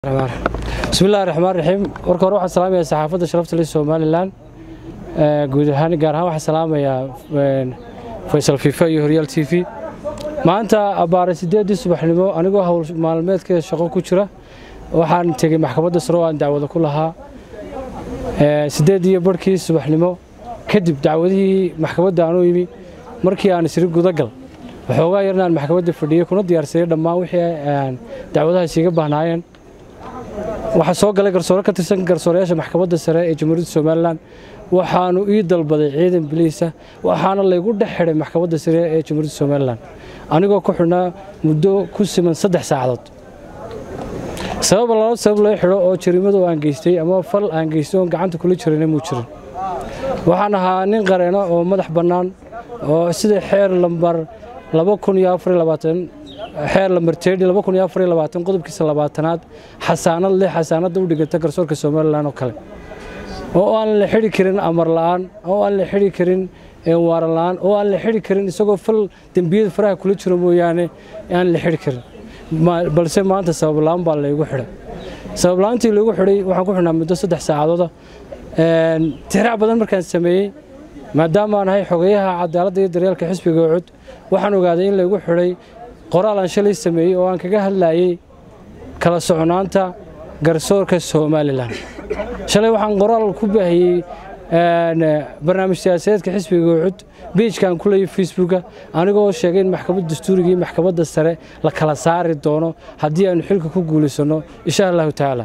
bismillahi raxmaan raxiim warka hore waxaan salaamayaa saxaafadda sharafta leh somalilan guud ahaan gaar ahaan waxaan salaamayaa faysal fifa iyo horyaal t v maanta abbaare siddeeddii subaxnimo anigoo howl maalmeedkeeda shaqo ku jira waxaan tegey maxkamadda sare oo aan dacwada ku lahaa siddeeddii barhkii subaxnimo kadib dacwadihii maxkamadda aan u imi markii aan isiri gudagal waxoogaa yarna aan maxkamadda fadhiyey kuna diyaarsaday dhammaan wixii dacwadahaas iga bahnaayeen waxaa soo galay garsoore ka tirsan garsooreyaasha maxkamadda sare ee jamhuuriyadda somalilan waxaanu ii dalbaday ciidan biliisa waxaana laygu dhex xidhay maxkamadda sare ee jamhuuriyadda somalilan anigoo ku xidhnaa muddo ku siman saddex saacadood sabab laba sabab loo xidho oo jariimadu aan geystay ama fal aan geystay oon gacanta kula jirana muu jirin waxaan ahaa nin qareeno oo madax bannaan oo sida xeer lambar xeer lambarteedhi qodobkiisa labaatanaad xasaanad leh xasaanadda u dhiganta garsoorka somalilan oo kale oo aan la xidhi karin amar la'aan oo aan la xidhi karin waaran la'aan oo aan la xidhi karin isagoo fal dembiyada faraha kula jiro mooyaane aan la xidhi karin balse maanta sababla'aan baa laygu xidhay sababla'aantii laygu xidhay waxaan ku xidhnaa muddo saddex saacadooda tixraac badan markaan sameeyey maadaama aan ahay xogeyaha cadaaladda iyo daryeelka xisbiga cud waxaan ogaaday in laygu xidhay qoraal aan shalay sameeyey oo aan kaga hadlayey kala soconaanta garsoorka somalilan shalay waxaan qoraal ku baahiyey barnaamij siyaasadeedka xisbiga cud biijkaan ku leeyay facebooka anigoo sheegay in maxkamadda dastuuriga iyo maxkamadda sare la kala saari doono haddii aanu xilka ku guulaysanno insha allahu tacaala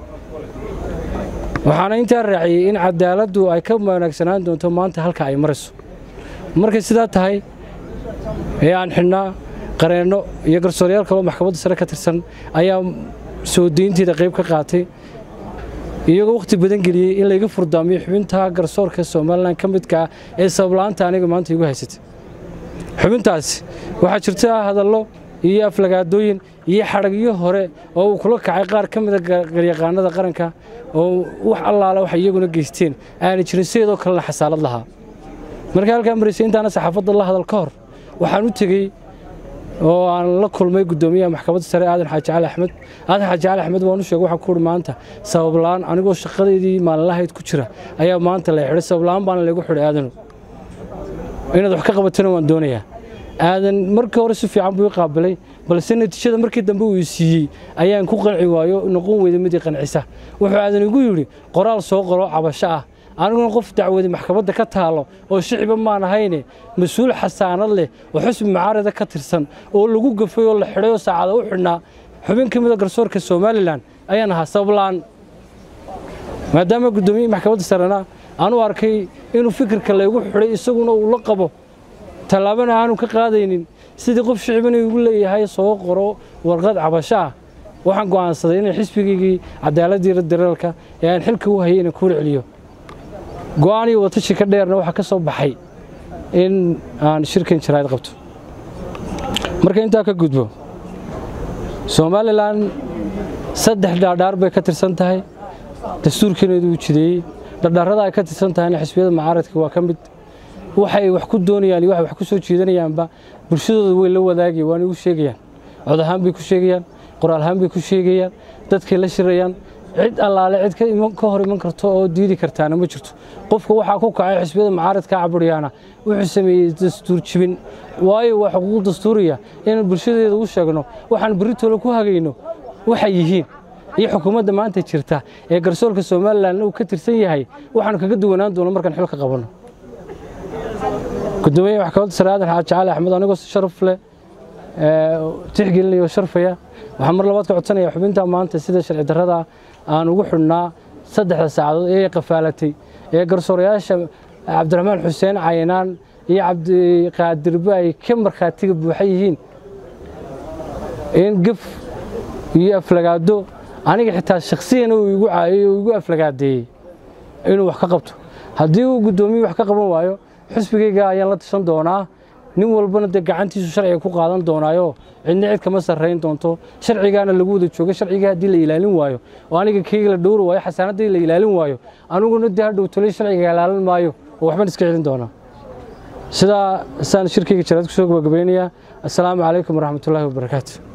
waxaana intaa raaciyey in cadaaladdu ay ka wanaagsanaan doonto maanta halka ay marayso markay sidaa tahay ee aan xidhnaa qareenno iyo garsooreyaal kaloo maxkamadda sare ka tirsan ayaa soo deynteeda qayb ka qaatay iyagoo wakhti badan geliyey in layga furdaamiyo xubinta garsoorka somalilan ka midka ah ee sababla'aanta aniga maanta igu haysatay xubintaasi waxaa jirta hadallo iyo aflagaadooyin iyo xadhagyo hore oo uu kula kacay qaar ka mida garyaqaanada qaranka oo wax allaala waxay iyaguna geysteen aanay jirin sideedoo kalena xasaalad lahaa markii halkaa maraysay intaana saxaafadda la hadal ka hor waxaan u tegey oo aan la kulmay guddoomiyaha maxkamadda sare aadan xaaji cali axmed aadan xaaji cali axmed waan u sheegay waxaan ku uhi maanta sabab la'aan anigoo shaqadeydii maalinlahayd ku jira ayaa maanta la xidhay sabab la'aan baana laygu xidhay aadanu inaad wax ka qabatana waan doonayaa aadan markii hore si fiican buu i qaabilay balse natiijada markii dambe uu siiyey ayaan ku qanci waayo noqon weyda midii qancisa wuxuu aadan igu yidhi qoraal soo qoro cabasho ah aniguna qof dacwadi maxkamadda ka taalo oo shiciba maan ahayne mas-uul xasaanad leh oo xusbi macaarida ka tirsan oo lagu gafay oo la xidhay oo saacada u xidhnaa xubin ka mida garsoorka somalilan ayaan ahaa sababla'aan maadaama guddoomiyihii maxkamadda sarena aan u arkay inuu fikirka laygu xidhay isaguna uu la qabo tallaabana aanu ka qaadaynin sidii qof shicibana igu leeyahay soo qoro warqad cabasho ah waxaan go'aansaday inay xisbigaygii cadaaladii dareelka ee aan xilka u hayay inaan kuula celiyo go'aan iyo watashi ka dheerna waxaa ka soo baxay in aan shirkan jaraa'id qabto marka intaa ka gudbo somalilan saddex dhaadhaar bay ka tirsan tahay dastuurkeedu uu jideeyey dhardhaarrada ay ka tirsan tahayna xisbiyada macaaradka waa ka mid waxay wax ku doonayaan iyo waxay wax ku soo jiidanayaanba bulshadooda way la wadaagaya waana igu sheegayaan cod ahaan bay ku sheegayaan qoraal ahaan bay ku sheegayaan dadkay la shirayaan cid allaale cid ka hor iman karto oo diidi kartaana ma jirto qofka waxaa ku kacay xisbiyada macaaradka caburiyaana wuxuu sameeyey dastuur jibin waayo waa xuquuq dastuuriya inaan bulshadeeda u sheegno waxaan berritoola ku hagayno waxay yihiin iyo xukuumadda maanta jirta ee garsoorka somalilan uu ka tirsan yahay waxaanu kaga duwanaan doono markaan xilka qabanno gudoomiyaha maxkamadda sare aadan xaaji cali axmed anigoo si sharaf leh tixgelinaya oo sharfaya waxaan mar labaad ka codsanaya xubinta maanta sida sharci darrada aan ugu xidhnaa saddexda saacadood ee qafaalatay ee garsoorayaasha cabdiraxmaan xuseen caynaan iyo cabdiqaadirba ay ka markhaatiga buuxa yihiin in gef iyo aflagaado aniga xitaa shakhsiyana uu igu caayay oo igu aflagaadeeyey inuu wax ka qabto haddii uu guddoomiye wax ka qaban waayo xisbigayga ayaan la tashan doonaa nin walbana dee gacantiisu sharciga ku qaadan doonaayo cidna cid kama sarrayn doonto sharcigaana lagu wada jooga sharciga haddii la ilaalin waayo oo aniga keyga la dhowri waayo xasaanaddii la ilaalin waayo aniguna dee hadhow tolay sharciga ilaalin maayo oo waxban iska celin doonaa sidaa saan shirkayga jaraad ku soo gabagabeynayaa assalaamu calaykum waraxmatullaahi wabarakaatu